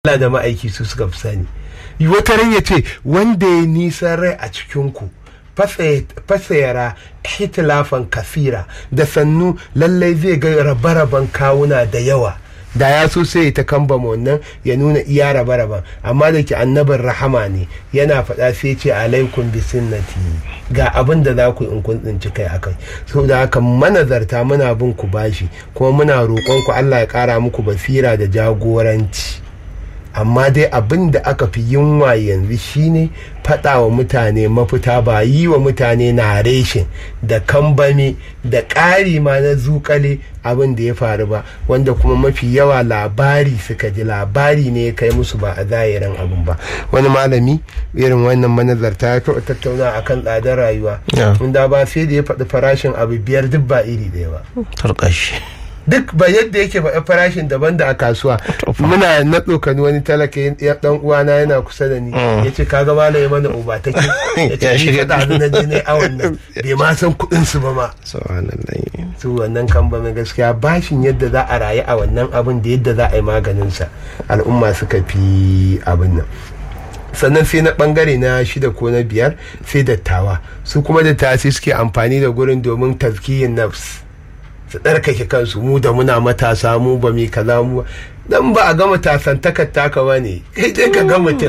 Allah da ma'aiki su suka fi sani wata ran ya ce wanda ya nisan rai a cikinku fasayara hitilafan kasira da sannu lallai zai ga rabe-raben kawuna da yawa da ya so sai ta kamba wannan ya nuna iya rabe-raben amma da ke annabin rahama ne yana faɗa sai ce alaikum bi sunnati ga abin da za ku in kun tsinci kai akai saboda haka manazarta muna bin ku bashi kuma muna roƙon ku Allah ya ƙara muku basira da jagoranci amma dai abin da aka fi yunwa yanzu shine faɗa wa mutane mafita ba yi wa mutane na reshin da kambame da ƙari ma na zukale abin da ya faru ba wanda kuma mafi yawa labari suka ji labari ne ya kai musu ba a zahirin abin ba wani malami irin wannan manazarta ya taɓa tattauna akan tsadar rayuwa inda ba sai da ya faɗi farashin abu biyar duk ba iri ɗaya ba tarkashi duk ba yadda yake faɗa farashin daban da a kasuwa muna na tsokani wani talaka ya dan uwana yana kusa da ni ya ce kaga malam ya mana uba take ya ce shi faɗa na je ne awon nan bai ma san kuɗin su ba ma su wannan kan ba mai gaskiya bashin yadda za a rayu a wannan abin da yadda za a yi maganin sa al'umma suka fi abin nan sannan sai na bangare na shida ko na biyar sai dattawa su kuma dattawa sai suke amfani da gurin domin tazkiyin nafs su ɗarkake kansu mu da muna matasa mu ba mi kaza mu dan ba a ga matasan takar ba ne kai dai ka ga mutum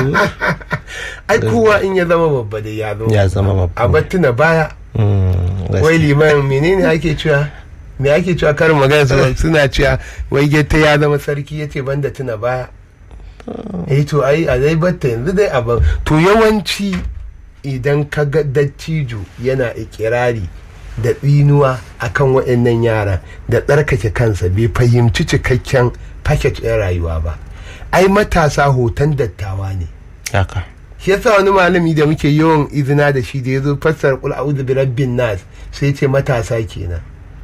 ai kowa in ya zama babba da ya zama ya zama babba a battuna baya wai liman menene ake cewa me ake cewa karin magana suna cewa wai getta ya zama sarki yace banda tuna baya eh to ai a dai batta yanzu dai abin to yawanci idan ka ga dattijo yana ikirari da tsinuwa akan waɗannan yara da tsarkake kansa bai fahimci cikakken paket ɗin rayuwa ba ai matasa hoton dattawa ne haka shi yasa wani malami da muke yawan izina da shi da ya zo fassara kul a'udhu bi rabbin nas sai ce matasa kenan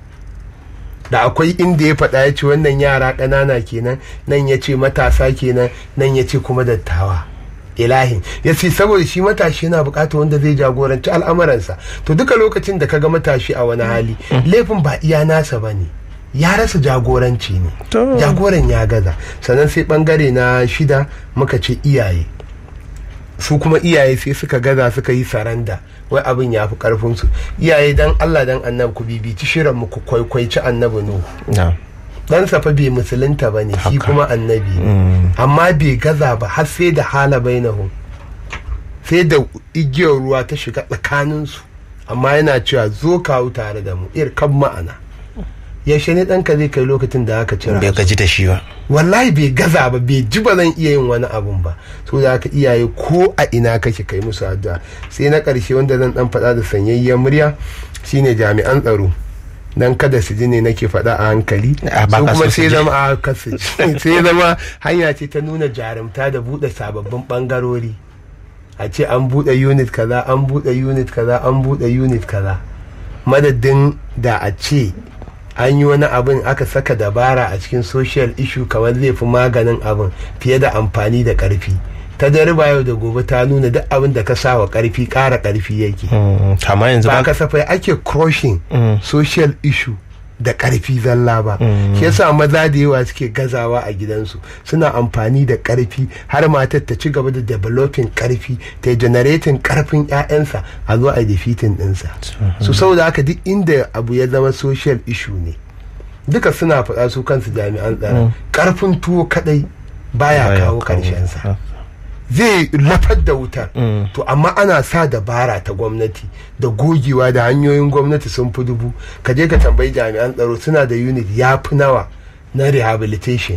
da akwai inda ya faɗa ya ce wannan yara ƙanana kenan nan ya ce matasa kenan nan ya ce kuma dattawa ilahin ya ce saboda shi matashi yana bukatar wanda zai jagoranci al'amuransa to duka lokacin da kaga matashi a wani hali laifin ba iya nasa ba ne ya rasa jagoranci ne jagoran ya gaza sannan sai bangare na shida muka ce iyaye su kuma iyaye sai suka gaza suka yi saranda wai abin ya fi karfinsu iyaye dan allah dan annabi ku bibici shirin mu ku kwaikwaici annabi nuhu ɗansa fa bai musulunta ba ne shi kuma annabi ne amma bai gaza ba har sai da hala bainahum sai da igiyar ruwa ta shiga tsakaninsu amma yana cewa zo kawo tare da mu ir kan ma'ana yaushe ne ɗanka zai kai lokacin da aka cira bai gaji da shi ba wallahi bai gaza ba bai ji ba zan iya yin wani abun ba so da aka iyaye ko a ina kake kai musu addu'a sai na ƙarshe wanda zan ɗan faɗa da sanyayyen murya shine jami'an tsaro dan kada su ji ne nake faɗa a hankali su kuma sai zama a kasu sai zama hanya ce ta nuna jarumta da buɗe sababbin ɓangarori a ce an buɗe unit kaza an buɗe unit kaza an buɗe unit kaza madadin da a ce an yi wani abin aka saka dabara a cikin social issue kamar zai fi maganin abin fiye da amfani da ƙarfi ta dariba yau da gobe ta nuna duk abin da ka sa wa karfi ƙara karfi yake kama yanzu ba kasafai ake crushing social issue da karfi zalla ba shi yasa maza da yawa suke gazawa a gidansu suna amfani da karfi har matar ta ci gaba da developing karfi ta generating karfin 'ya'yansa a zo a defeating ɗinsa su saboda haka duk inda abu ya zama social issue ne duka suna faɗa su kansu jami'an tsaro karfin tuwo kadai baya kawo karshensa zai lafar da wutar to amma ana sa dabara ta gwamnati da gogewa da hanyoyin gwamnati sun fi dubu ka je ka tambayi jami'an tsaro suna da unit ya fi nawa na rehabilitation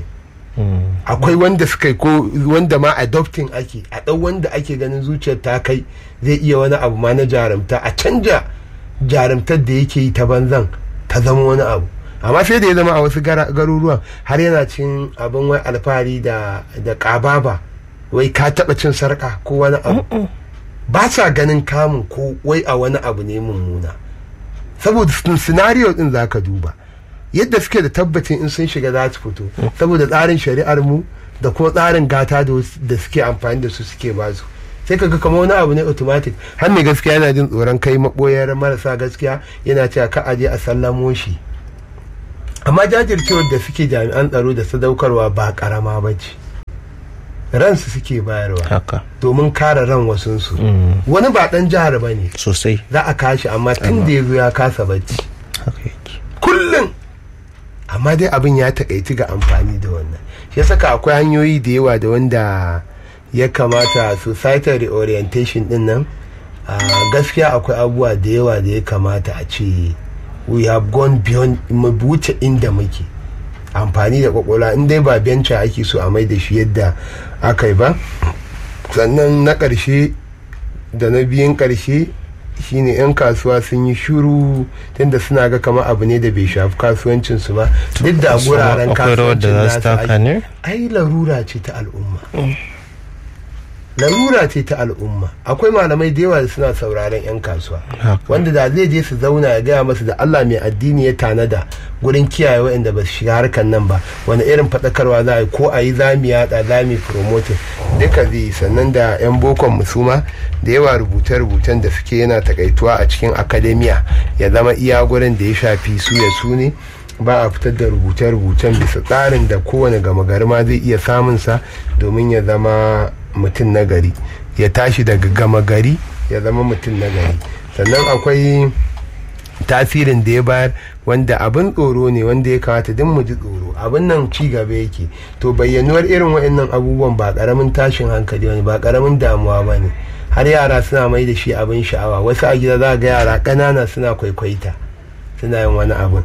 akwai wanda suka ko wanda ma adopting ake a ɗau wanda ake ganin zuciyar ta kai zai iya wani abu ma na jarumta a canja jarumtar da yake yi ta banzan ta zama wani abu amma sai da ya zama a wasu garuruwan har yana cin abin wai alfahari da ƙababa wai ka taɓa cin sarƙa ko wani abu ba sa ganin kamun ko wai a wani abu ne mummuna saboda scenario din za ka duba yadda suke da tabbacin in sun shiga za su fito saboda tsarin shari'ar mu da kuma tsarin gata da suke amfani da su suke ba su sai kaga kamar wani abu ne automatic har mai gaskiya yana jin tsoron kai maboyar marasa gaskiya yana cewa ka aje a sallamo shi amma jajircewar da suke jami'an tsaro da sadaukarwa ba karama ba ce ransu suke bayarwa haka domin kare ran wasunsu wani ba dan jihar ba ne sosai za a kashi amma tun da ya zo ya kasa bacci haka yake kullum amma dai abin ya takaici ga amfani da wannan shi saka akwai hanyoyi da yawa da wanda ya kamata societal reorientation din nan a gaskiya akwai abubuwa da yawa da ya kamata a ce we have gone beyond mu wuce inda muke amfani da kwakwalwa in dai ba benca ake so a mai da shi yadda aka yi ba sannan na ƙarshe da na biyun ƙarshe shine 'yan kasuwa sun yi shuru tunda suna ga kamar abu ne da bai shafi kasuwancinsu ba duk da a guraren akwai rawar da kasuwancin za su nasu taka ai- ne ai larura ce ta al'umma larura ce ta al'umma akwai malamai da yawa da suna sauraron 'yan kasuwa Haka. wanda da zai je su zauna ya gaya masu da Allah mai addini ya tanada gurin kiyaye waɗanda ba su shiga harkar nan ba wani irin faɗakarwa za a yi ko a yi za mu yaɗa za mu yi promoting duka zai yi sannan da 'yan bokon musuma da yawa rubuce-rubucen da suke yana takaituwa a cikin akademiya ya zama iya gurin da ya shafi su ya su ne ba a fitar da rubuce-rubucen bisa tsarin da kowane gama gari ma zai iya samunsa domin ya zama mutum na gari ya tashi daga gama gari ya zama mutum na gari sannan akwai tasirin da ya bayar wanda abin tsoro ne wanda ya kamata duk mu ji tsoro abin nan ci gaba yake to bayyanuwar irin waɗannan abubuwan ba ƙaramin tashin hankali wani ba ƙaramin damuwa ba ne har yara suna mai da shi abin sha'awa wasu a gida za ga yara ƙanana suna kwaikwaita suna yin wani abun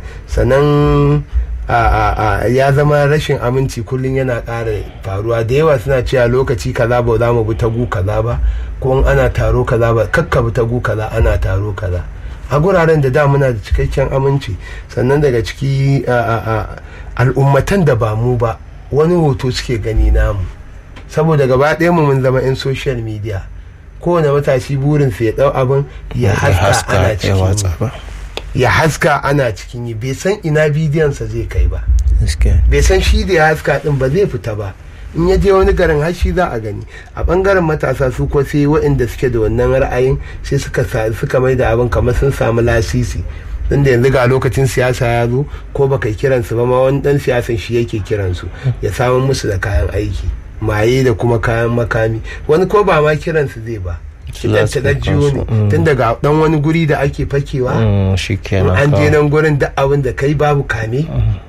sannan a, a, a, ya zama rashin aminci kullum yana ƙara faruwa da yawa suna cewa lokaci kaza ba za mu bi tagu kaza ba ko in ana taro kaza ba kakka bi tagu kaza ana taro kaza a guraren da da muna da cikakken aminci sannan daga ciki a, a, a, al'ummatan da ba mu ba wani hoto suke gani namu saboda gaba ɗaya mu mun zama 'yan social media kowane matashi burinsa ya ɗau abin ya haska ana ya cikin watsa ba ya haska ana cikin yi bai san ina bidiyonsa zai kai ba gaskiya bai san shi da ya haska din ba zai fita ba in ya je wani garin har shi za a gani a bangaren matasa su ko sai waɗanda suke da wannan ra'ayin sai suka sa- suka mai da abin kamar sun samu lasisi tunda yanzu ga lokacin siyasa ya zo ko baka yi kiransu ba ma wani dan siyasan shi yake kiransu ya samu musu da kayan aiki maye da kuma kayan makami wani ko ba ma kiransu zai ba Su kidan za su ta jiyo ne kansu, mm. tun daga dan wani guri da ake fakewa Mm, shi kenan an je kawai. nan gurin duk abin da kai babu kame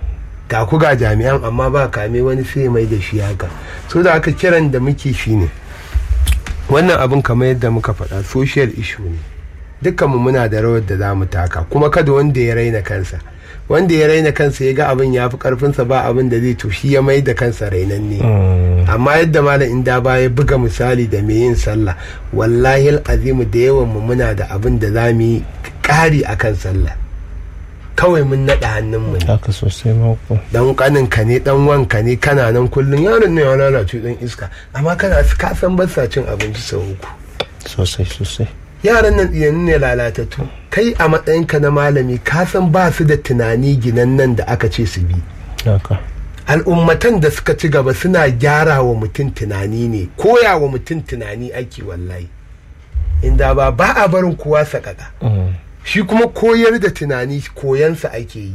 ga ku ga jami'an amma ba kame wani sai mai da shi haka so da aka kiran da muke shi ne wannan abin kamar yadda muka faɗa social issue ne dukkanmu muna da rawar da za mu taka kuma kada wanda ya raina kansa wanda ya raina kansa ya ga abin ya fi karfinsa ba abin da zai to shi ya mai da kansa rainanne Mm, amma yadda malam inda ba ya buga misali da mai yin sallah wallahi azimu da yawan mu muna da abin da za mu yi ƙari akan sallah kawai mun naɗa hannun mu ne haka sosai mako dan kanin ka ne dan wanka ne kana nan kullun yaron ne ya lalace dan iska amma kana ka san ba sa cin abinci sau uku sosai sosai yaran nan tsiyanin ne lalatattu kai a matsayinka na malami ka san ba su da tunani ginan nan da aka ce su bi haka al'ummatan da suka ci gaba suna gyara wa mutum tunani ne koya wa mutum tunani ake wallahi inda ba ba a barin kowa sakaka Mm, shi kuma koyar da tunani koyansa ake yi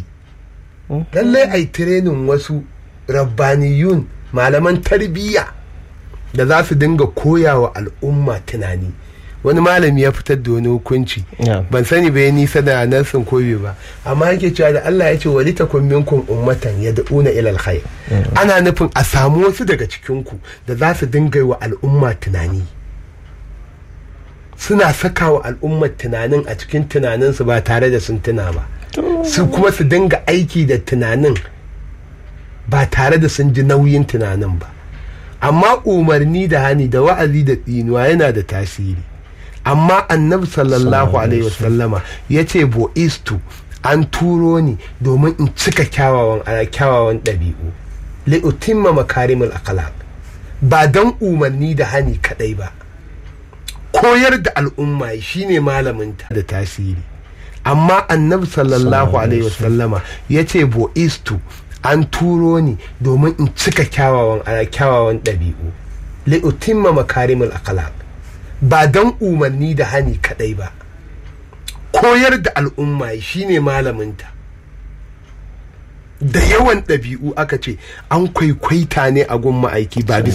lallai a yi tirenin wasu rabbaniyun malaman tarbiyya da za su dinga koya wa al'umma tunani wani malami ya fitar da wani hukunci Yeah. ban sani bai nisa da Nelson Kobe ba amma yake cewa da Allah ya ce wali takun minkum ummatan yad'una ila alkhair ana nufin a samu wasu daga cikin ku da za su dinga yi wa al'umma tunani suna saka wa al'ummar tunanin a cikin tunaninsu ba tare da sun tuna ba su kuma su dinga aiki da tunanin ba tare da sun ji nauyin tunanin ba amma umarni da hani da wa'azi da tsinuwa yana da tasiri amma annabi sallallahu alaihi wasallama ya ce bo'istu an turo ni domin in cika kyawawan ana kyawawan ɗabi'u li'utimma makarimul akhlaq ba don umarni da hani kadai ba koyar da al'umma shine malaminta da tasiri amma annabi sallallahu alaihi wasallama ya ce bo'istu an turo ni domin in cika kyawawan ana kyawawan ɗabi'u li'utimma makarimul akhlaq ba don umarni da hani kadai ba koyar da al'umma shine malaminta da yawan ɗabi'u aka ce an kwaikwaita ne a gun ma'aiki ba bisa